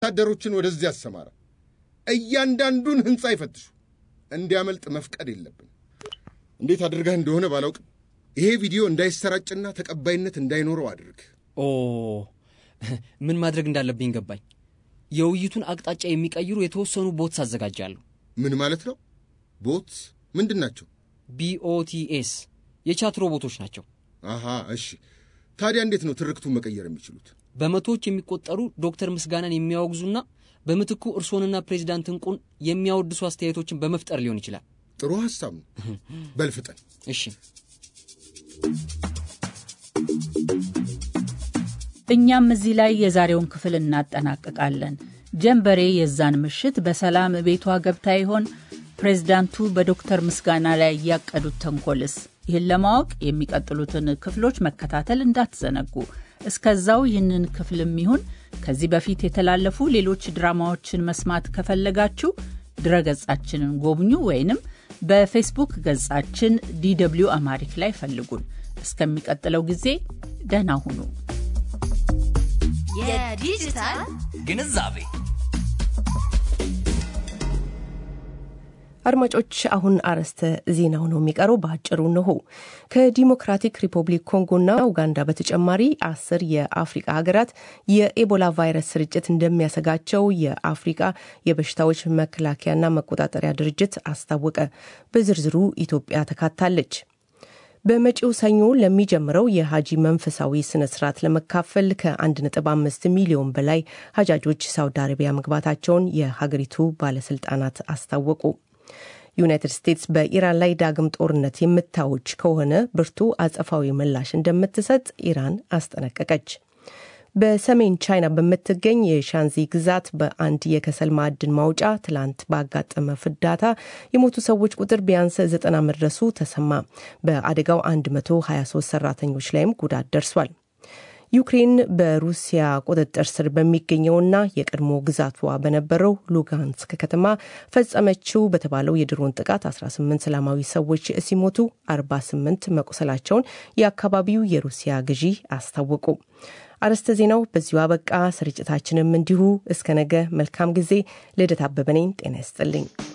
ወታደሮችን ወደዚህ ያሰማራ። እያንዳንዱን ሕንፃ ይፈትሹ። እንዲያመልጥ መፍቀድ የለብን። እንዴት አድርገህ እንደሆነ ባላውቅም ይሄ ቪዲዮ እንዳይሰራጭና ተቀባይነት እንዳይኖረው አድርግ። ኦ ምን ማድረግ እንዳለብኝ ገባኝ። የውይይቱን አቅጣጫ የሚቀይሩ የተወሰኑ ቦትስ አዘጋጃለሁ። ምን ማለት ነው? ቦት ምንድን ናቸው? ቢኦቲኤስ የቻት ሮቦቶች ናቸው። አሃ እሺ። ታዲያ እንዴት ነው ትርክቱን መቀየር የሚችሉት? በመቶዎች የሚቆጠሩ ዶክተር ምስጋናን የሚያወግዙና በምትኩ እርሶንና ፕሬዚዳንት እንቁን የሚያወድሱ አስተያየቶችን በመፍጠር ሊሆን ይችላል። ጥሩ ሐሳብ ነው። በልፍጠን እሺ እኛም እዚህ ላይ የዛሬውን ክፍል እናጠናቅቃለን። ጀንበሬ የዛን ምሽት በሰላም ቤቷ ገብታ ይሆን? ፕሬዝዳንቱ በዶክተር ምስጋና ላይ ያቀዱት ተንኮልስ? ይህን ለማወቅ የሚቀጥሉትን ክፍሎች መከታተል እንዳትዘነጉ። እስከዛው ይህንን ክፍልም ይሁን ከዚህ በፊት የተላለፉ ሌሎች ድራማዎችን መስማት ከፈለጋችሁ ድረገጻችንን ጎብኙ ወይንም በፌስቡክ ገጻችን ዲደብልዩ አማሪክ ላይ ፈልጉን። እስከሚቀጥለው ጊዜ ደህና ሁኑ። የዲጂታል ግንዛቤ አድማጮች አሁን አርዕስተ ዜናው ነው የሚቀረው። በአጭሩ እንሆ። ከዲሞክራቲክ ሪፐብሊክ ኮንጎና ኡጋንዳ በተጨማሪ አስር የአፍሪቃ ሀገራት የኤቦላ ቫይረስ ስርጭት እንደሚያሰጋቸው የአፍሪቃ የበሽታዎች መከላከያና መቆጣጠሪያ ድርጅት አስታወቀ። በዝርዝሩ ኢትዮጵያ ተካታለች። በመጪው ሰኞ ለሚጀምረው የሀጂ መንፈሳዊ ስነ ስርዓት ለመካፈል ከ1.5 ሚሊዮን በላይ ሀጃጆች ሳውዲ አረቢያ መግባታቸውን የሀገሪቱ ባለስልጣናት አስታወቁ። ዩናይትድ ስቴትስ በኢራን ላይ ዳግም ጦርነት የምታውጅ ከሆነ ብርቱ አጸፋዊ ምላሽ እንደምትሰጥ ኢራን አስጠነቀቀች። በሰሜን ቻይና በምትገኝ የሻንዚ ግዛት በአንድ የከሰል ማዕድን ማውጫ ትላንት ባጋጠመ ፍንዳታ የሞቱ ሰዎች ቁጥር ቢያንስ ዘጠና መድረሱ ተሰማ። በአደጋው 123 ሰራተኞች ላይም ጉዳት ደርሷል። ዩክሬን በሩሲያ ቁጥጥር ስር በሚገኘውና የቀድሞ ግዛቷ በነበረው ሉጋንስክ ከተማ ፈጸመችው በተባለው የድሮን ጥቃት 18 ሰላማዊ ሰዎች ሲሞቱ 48 መቁሰላቸውን የአካባቢው የሩሲያ ገዢ አስታወቁ። አርዕስተ ዜናው በዚሁ አበቃ። ስርጭታችንም እንዲሁ እስከ ነገ መልካም ጊዜ። ልደት አበበ ነኝ። ጤና ይስጥልኝ።